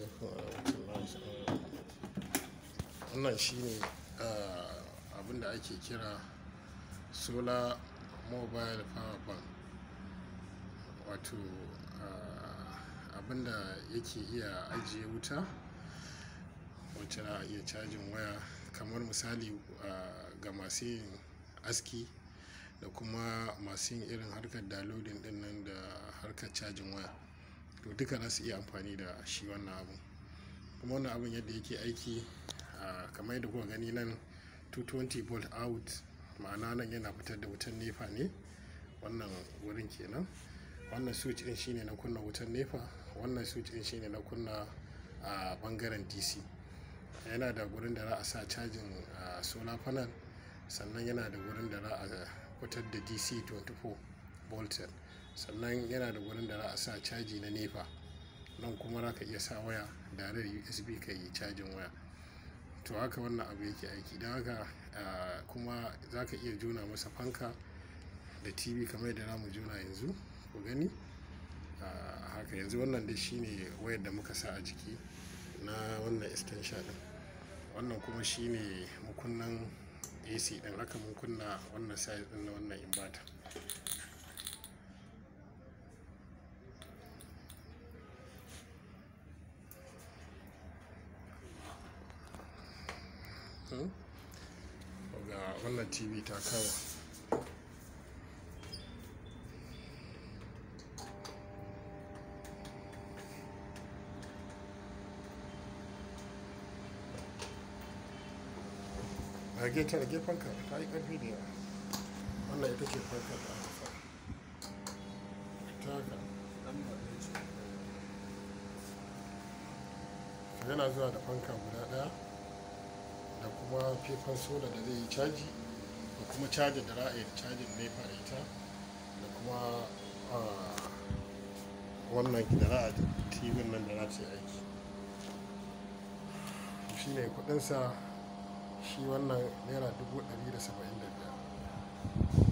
alaikum warahmatullahi wannan shine abin da ake kira solar mobile power bank wato abin da yake iya ajiye wuta wacce za a iya cajin waya kamar misali ga masu yin aski da kuma masu yin irin harkar downloading din nan da harkar cajin waya to duka za su iya amfani da shi wannan abun kuma wannan abun yadda yake aiki kamar yadda kuka gani nan 220 volt out ma'ana nan yana fitar da wutan nefa ne wannan wurin kenan wannan switch din shine na kunna wutan nefa wannan switch din shine na kunna a bangaren dc yana da gurin da za a sa cajin solar panel sannan yana da gurin da za a fitar da dc 24 volt sannan yana da gurin da za a sa caji na nefa nan kuma za ka iya sa waya da usb ka yi cajin waya to haka wannan abu yake aiki don haka kuma za ka iya juna masa fanka da tv kamar yadda mu juna yanzu ku gani haka yanzu wannan dai shine wayar da muka sa a jiki na wannan extension din wannan kuma shine mukunnan ac din haka mun kunna wannan size din na wannan inverter ga wannan tv ta kawo rage ta rage fanka ta yi karfi da yawa wannan ita ce fanka da aka sa ta haka yana zuwa da fanka guda daya da kuma fefan soda da zai yi caji da kuma caji da ra'ayi da cajin nefa da ita da kuma wannan da ra'a tv nan da za ta yi aiki shi ne kudinsa shi wannan naira 175